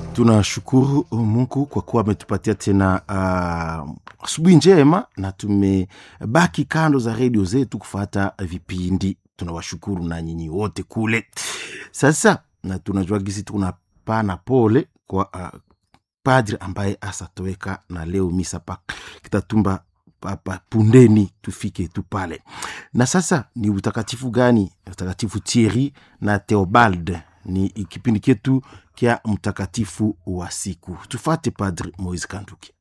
tunashukuru mungu kwa kuwa ametupatia tena asubuhi uh, njema na tumebaki kando za redio zetu kufata vipindi tunawashukuru na nyinyi wote kule sasa na tunajua gisi tunapana pole kwa uh, padri ambaye asatoweka na leo misa pa kitatumba papa pundeni tufike tu pale na sasa ni utakatifu gani utakatifu Thierry na Theobald ni kipindi chetu kya mtakatifu wa siku tufate padri Moise Kanduki